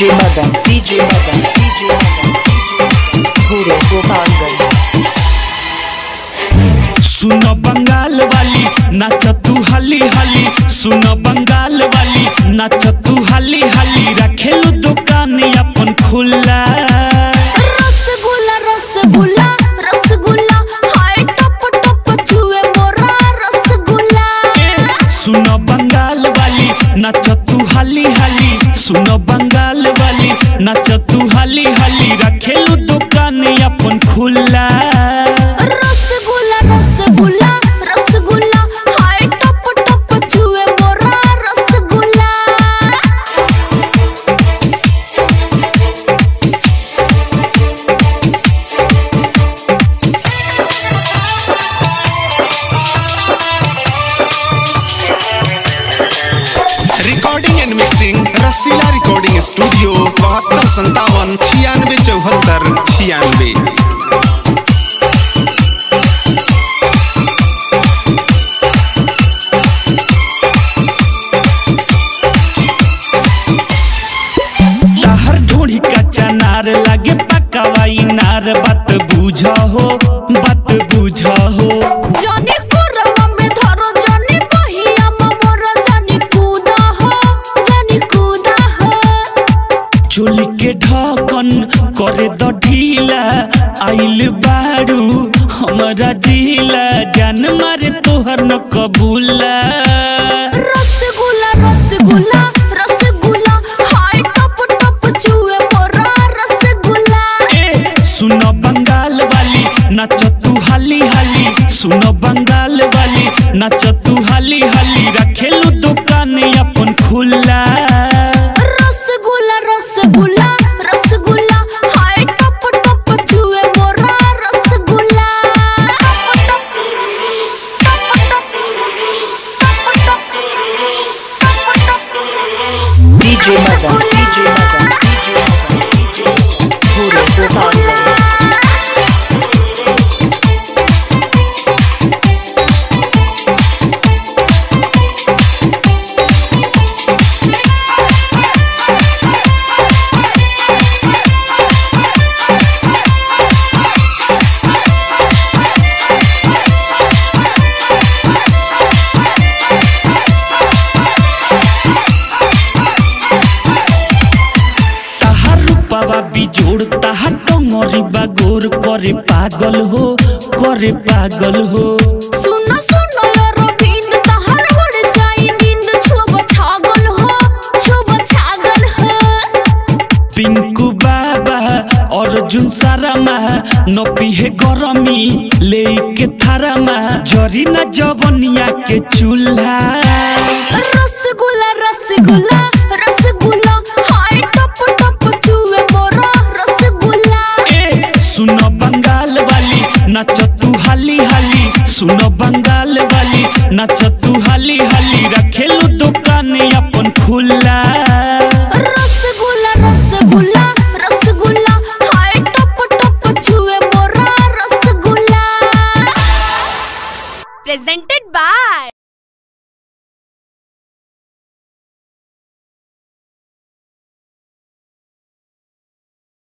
DJ Madan, DJ Madan, DJ Madan, Guru Gopalganj. सुन बंगाल वाली नाच तू हली हली सुन बंगाल वाली नाच तू हली हली रखेलू दुकान अपन खुला रसगुल्ला रसगुल्ला रसगुल्ला हाय टप टप छुए मोरा रसगुल्ला ए, सुन बंगाल वाली नाच तू हली हली सुन बंगाल वाली नाच तू हली हली रखेलू दुकान अपन खुला रसगुल्ला रसगुल्ला रसगुल्ला हाय टप टप छुए मोरा rasgulla recording and mixing Rasila recording studio बहत्तर संतावन छियानवे चौहत्तर छियानवे तहर ढूढ़ी कच्चा नार लागे पकावाई नार बात बुझ हो बात बुझ हो जानी कोरवा में धरो जानी पहिया मोर जानी कूदा हो जानी कूदा हो चोली के ढकन करे द ढीला आइल बारू हमरा जिला जान मारे तोहर न कबूला रसगुल्ला रसगुल्ला रसगुल्ला हाय टप टप छुए मोरा रसगुल्ला ए सुन बंगाल वाली नाच तू हाली हाली सुन बंगाल वाली नाच तू हाली हाली रखेलू दुकान अपन खुला रसगुल्ला रसगुल्ला रसगुल्ला हाय टप टप छुए मोरा rasgulla DJ Madan, DJ Madan, DJ Madan, DJ Madan, Guru Gopalganj. ताहार रूपावा बिजोड़ ताहार टंगरी बागोर करे पागल हो करे पागल हो सुनो सुनो रविंद तहर उड़ जाई नींद छुब छागल हो छुब छागल हो पिंकू बाबा अर्जुन सारामा नपिहे गरमी लेके थारामा जरी न जवनिया के चूल्हा रसगुल्ला रसगुल्ला रसगुल्ला हाय टप टप छुए मोरा रसगुल्ला ए सुन बंगाल वाली नाच तू हाली हाली सुन बंगाल वाली नाच